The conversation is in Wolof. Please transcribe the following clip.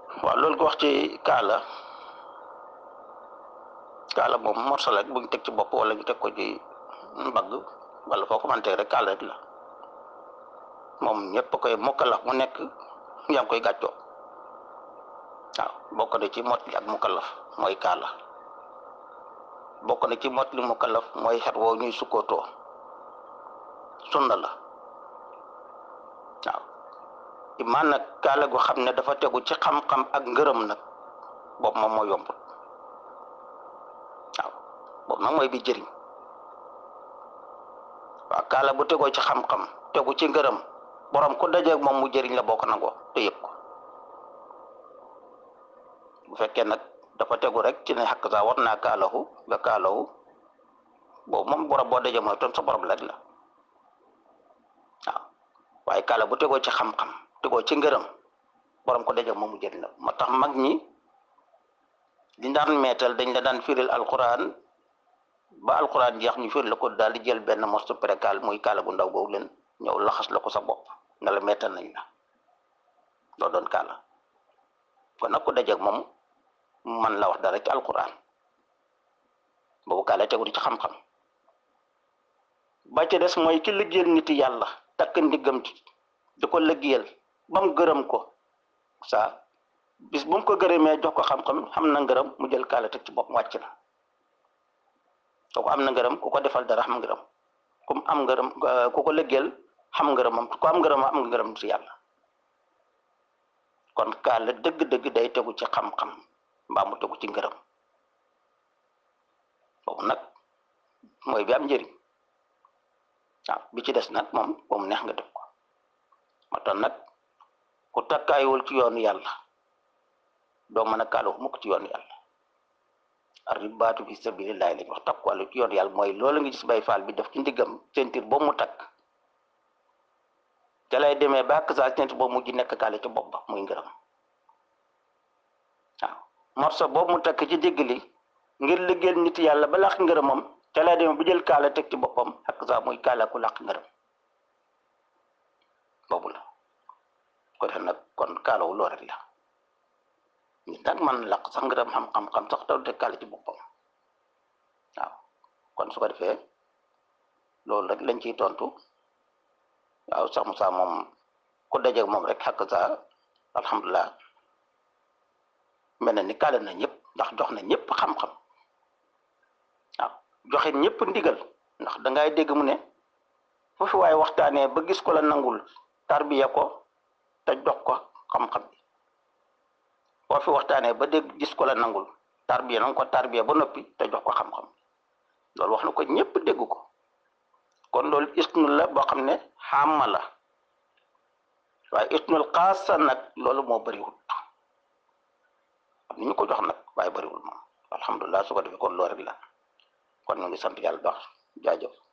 waaw loolu ko wax ci kaala kaala moom morso la bu ñu teg ci bopp wala ñu teg ko ci mbagg wala foo ko mën teg rek kaala rek la moom ñëpp koy mukkalaf mu nekk yaa ngi koy gàccoo waaw bokk na ci mot li ak mukkalaf mooy kaala bokk na ci mot li mukkalaf mooy xet woo ñuy sukkootoo sunna la waaw imaan nag kaala gu xam ne dafa tegu ci xam-xam ak ngërëm nag boobu moom moo yombut waaw boobu nag mooy bi jëriñ waaw kaala bu tegoo ci xam-xam tegu ci ngërëm borom ku dajeeg moom mu jëriñ la boo ko nangoo te yëpp ko bu fekkee nag dafa tegu rek ci ne xakk saa war naa kaalahu nga kaalahu boobu moom borom boo dajee mooy ton sa borom rek la waaw waaye kaala bu tegoo ci xam-xam tegoo ci ngërëm borom ko dajeeg moom mu jëriñ la moo tax mag ñi di daan meetal dañ la daan firil alquran ba alquran jeex ñu firil la ko daal di jël benn morceau précal muy kaala gu ndaw googu leen ñëw laxas la ko sa bopp nga la meetal nañ la loo doon kaala kon nag ku dajeeg moom man la wax dara ci alquran boobu kaala tegu ci xam-xam ba ca des mooy ki liggéeyal nit yàlla takk ndiggam ci di ko liggéeyal ba mu gërëm ko saa bis bu mu ko gërëmee jox ko xam-xam xam na ngërëm mu jël kaala teg ci bopp wàcc na kooku am na ngërëm ku ko defal dara xam ngërëm ku am ngërëm ku ko liggéeyal xam ngërëmam ku am ngërëm am ngërëm ci yàlla kon kaala dëgg-dëgg day tegu ci xam-xam mbaa mu tegu ci ngërëm boobu nag mooy bi am njëriñ waaw bi ci des nag moom moom neex nga def ko moo tax nag ku takkaayul ci yoonu yàlla doo mën a kaalu mukk ci yoonu yàlla arribaatu fi sabilillahi lañ wax takkuwàllu ci yoonu yàlla mooy loolu nga gis bay faal bi def ci ndiggam sentir boobu mu takk ca lay demee ba ak saa sentir boobu mu ji nekk kaale ci bopp ba muy ngërëm waaw morso boobu mu takk ci digg li ngir liggéeyal nit yàlla ba làq ngërëmam ca lay demee bu jël kaala teg ci boppam ak saa muy kaala ku làq ngërëm boobu la ko def nag kon kaalawu loo rek la nit nag man làq sax ngërëm xam-xam-xam sax taw te kaala ci boppam waaw kon su ko defee loolu rek lañ ciy tontu waaw sax Moussa moom ku dajeeg moom rek xakk sa alhamdulilah mel na ni kaale na ñëpp ndax jox na ñëpp xam-xam waaw joxe ñëpp ndigal ndax dangay dégg mu ne fu fi waaye waxtaanee ba gis ko la nangul tarbiya ko te jox ko xam-xam bi boo fi waxtaanee ba dégg gis ko la nangul tarbiya nanga ko tarbiya ba noppi te jox ko xam-xam loolu wax na ko ñëpp dégg ko kon loolu isnul la boo xam ne xàmma la waaye isnul xaasa nag loolu moo bëriwul am ni ñu ko jox nag waaye bëriwul moom alhamdulilah su ko defee kon loolu rek la kon ñu ngi sant yàlla baax jaajëf